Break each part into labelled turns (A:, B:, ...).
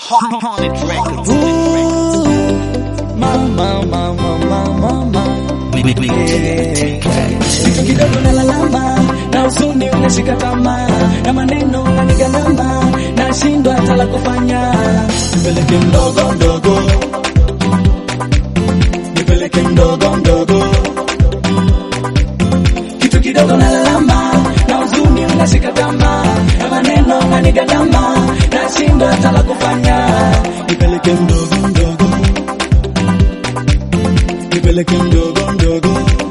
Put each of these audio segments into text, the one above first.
A: Haunted Records.
B: Mama, mama, mama, mama.
A: Big, big,
B: Kitu kidogo na lalama na huzuni unashika tamaa na maneno unanigalama na shindwa hata la kufanya. Nipeleke mdogo mdogo, nipeleke mdogo mdogo. Kitu kidogo na lalama na huzuni unashika tamaa na maneno unanigalama na shindwa hata la kufanya. Nipeleke mdogo mdogo, nipeleke mdogo mdogo.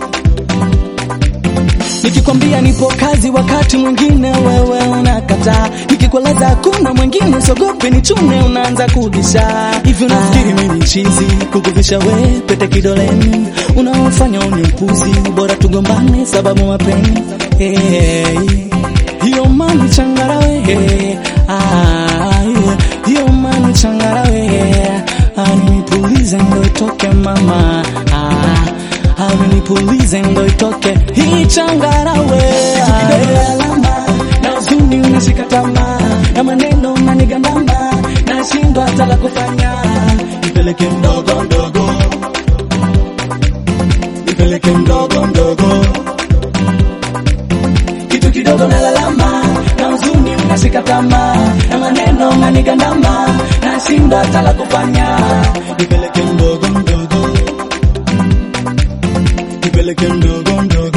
B: Nikikwambia nipo kazi, wakati mwingine wewe unakataa. Nikikueleza hakuna mwingine, sogope ni chune, unaanza kubisha. Hivi unafikiri mimi ni chizi kukuvisha we pete kidoleni? Unaofanya uni mpuzi, bora tugombane sababu mapenzi. Hey, hiyo mani changarawe hey, ah, yeah, hiyo mani changarawe ah, nipulize ndo itoke mama ah, amenipulize ndo itoke hii changarawe alama na huzuni unashika tamaa na maneno unanigandama na shindwa hata la kufanya nipeleke mdogo mdogo nipeleke mdogo mdogo kitu kidogo na lalama na huzuni unashika tamaa na maneno unanigandama na shindwa hata la kufanya nipeleke mdogo mdogo nipeleke mdogo mdogo.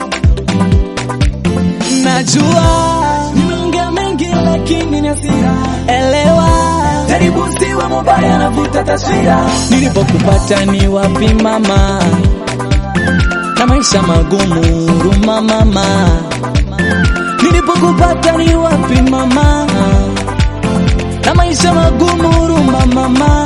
B: Najua nimeongea mengi, lakini ni hasira. Elewa, jaribu siwe mubaya, navuta taswira. Nilipokupata ni wapi mama, na maisha magumu, huruma mama. Nilipokupata ni wapi mama, na maisha magumu, huruma mama.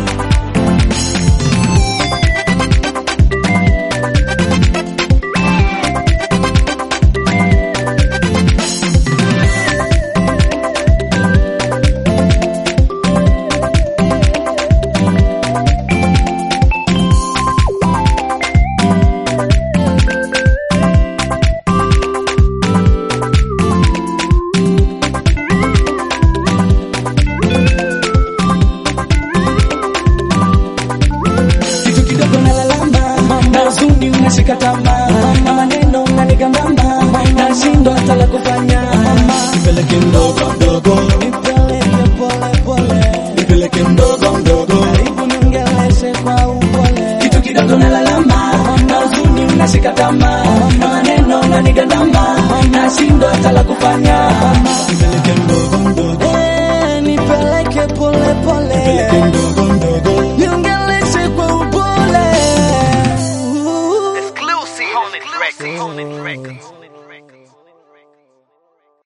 B: kitu kidogo na lalama na huzuni unashika tamaa na maneno unanigambamba na shindo hata la kufanya nipeleke mdogo mdogo nipeleke pole pole nipeleke mdogo mdogo karibu niongeleshe kwa upole kitu kidogo na lalama na huzuni unashika tamaa na maneno unanigandama na shindo hata la kufanya nipeleke mdogo mdogo eh nipeleke pole pole nipeleke mdogo mdogo niongeleshe kwa upole
A: Exclusive. Haunted Records. Haunted Records.